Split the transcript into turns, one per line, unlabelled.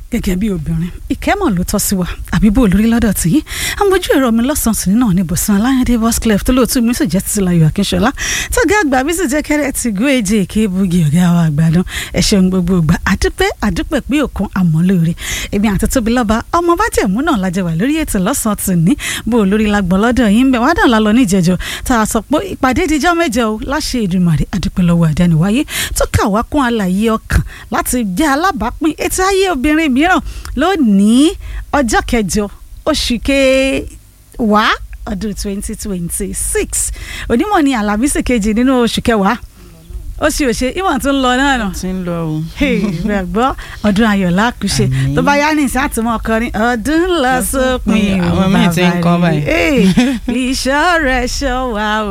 gẹ́gẹ́ bí obìnrin ìkẹ́mọ̀ ló tọ́ sí wa àbí bó olórí lọ́dọ̀ tí yín àmójú ẹ̀rọ mi lọ́sàn-án sí náà ní bọ̀sán aláyẹ̀dé bosclef tó lóòtú mi sì jẹ́ títí láyọ̀ akínṣọlá tọ́gá àgbà mi sì jẹ́ kẹ́rẹ́ ti gún èjì èké bugi ọ̀gá wa àgbàdàn ẹ̀ṣẹ̀ gbogbo ìgbà àdúpẹ́ àdúpẹ́ pé òkun àmọ́lóore èmi àti tóbi lọ́ba ọmọ bájẹ̀mú náà lájẹ wà lórí ètò lọ́sàn-án tì ní bó olórí lagbọ̀n lọ́dọ̀ yín bẹ̀ wá dàn lálọ́ níjẹ̀jọ tá a sọ pé ìpàdé dijọ́ mẹ́jọ o láṣẹ Èdùmàrè àdúpẹ́ lọ́wọ́ àdániwáyé tó kà wá kún àlàyé ọkàn láti jẹ́ alábàápín ètò ayé obìnrin mìíràn lónìí ọjọ́ kẹjọ oṣù kẹwàá ọdún twenty twenty six onímọ̀ ní alábísì kejì nínú oṣù kẹwàá oṣù òṣè ìwọ̀n tó ń lọ náà nà
ti ń lọ o.
bẹ́ẹ̀ gbọ́ ọdún ayọ̀ lákùṣe
Àmín.
tó bá yá ní ìsá àtúmọ̀ ọkọrin ọdún lọ sópin
Àwọn míì ti ń kọ báyìí.
ìṣọ́ rẹ̀ ṣọ́ wa o.